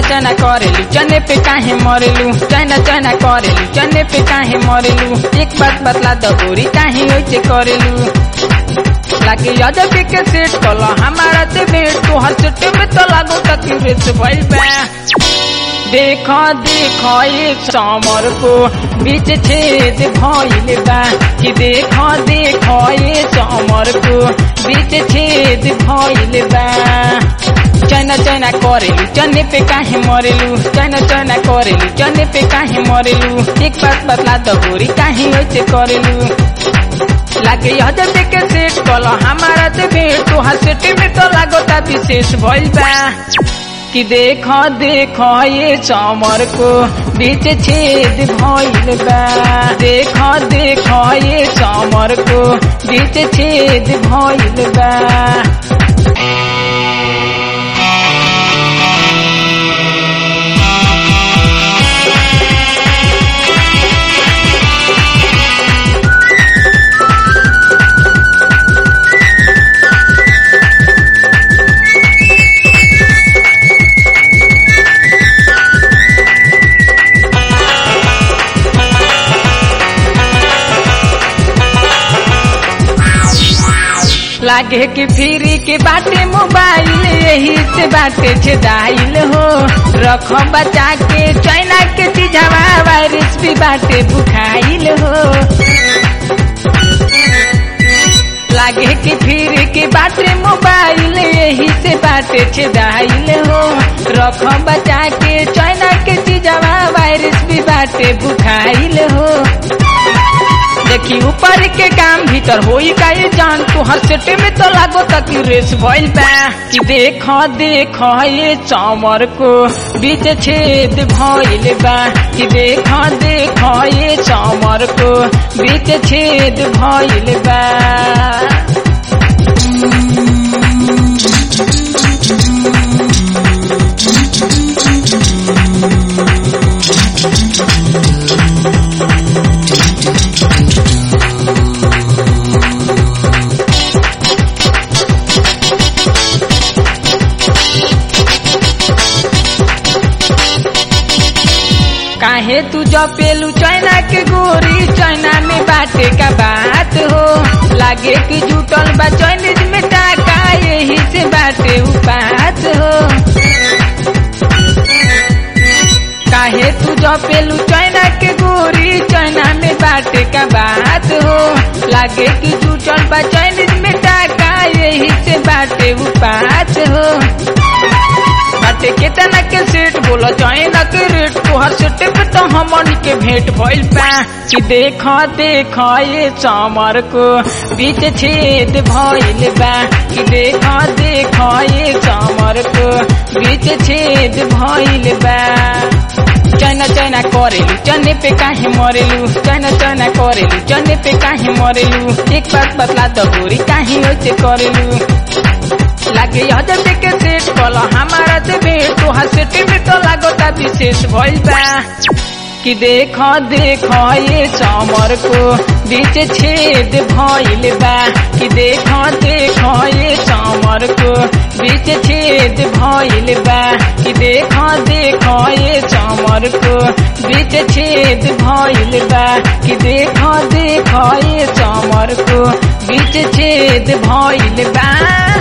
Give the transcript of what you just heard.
चना करेलू चने पे काहे मरेलू चना चना करेलू चने पे काहे मरेलू एक बात बतला द गोरी काहे ओइसे करेलू लागे अजब के सेट कला हमारा ते भेंट तो हर सेट में तो लागो तक रेस भइल बा देखो देखो एक समर को बीच छेद भइल बा कि देखो देखो ये समर को बीच छेद भइल बा चना चना करेलू चने पे काहे मरेलू चना चना करेलू चने पे काहे मरेलू एक बात बतला द गोरी काहे ओइसे करेलू लागे हजब के सेट कल हमारा ते भेंट तो हसेट में तो लागता विशेष भइल बा कि देखो देखो ये चमर को बीच छेद भइल बा देखो देखो ये चमर को बीच छेद भइल बा लागे कि फ्री के बाटे मोबाइल यही से बाटे छेदाइल हो रखो बचा के चाइना के चीजवा वायरस भी बाटे बुखाइल हो लागे कि फिर के बाटे मोबाइल यही से बाटे छेदाइल हो रखो बचा के चाइना के चीजवा वायरस भी बाटे बुखाइल हो देखी ऊपर के काम भीतर होई का ये जान तू हर सेटे में तो लागो तक रेस भइल बा कि देखो देखो ये चमर को बीच छेद भइल बा कि देखो देखो ये चमर को बीच छेद भइल बा काहे तू जपेलू चाइना के गोरी चाइना में बाटे का बात हो लागे कि जुटल बा चाइनीज में टाका यही से बाटे उपात हो काहे तू जपेलू चाइना के गोरी चाइना में बाटे का बात हो लागे कि जुटल बा चाइनीज में टाका यही से बाटे उपात हो बाटे केतना के सेट बोला चाइना के रेट तोहर सेट पे तो हमनी के भेंट भइल बा कि देखो देखो ये चमर को बीच छेद भइल बा कि देखो देखो ये चमर को बीच छेद भइल बा चना चना करेलू चने पे काहे मरेलू चना चना करेलू चने पे काहे मरेलू एक बात बतला द गोरी काहे ओइसे करेलू लागे हजब के सेट कल हमारा से भेंट तो हसेट में तो लागता विशेष भइल बा कि देखो देखो ये चमर को बीच छेद भइल बा कि देखो देखो ये चमर को बीच छेद भइल बा कि देखो देखो ये चमर को बीच छेद भइल बा कि देखो देखो ये चमर को बीच छेद भइल बा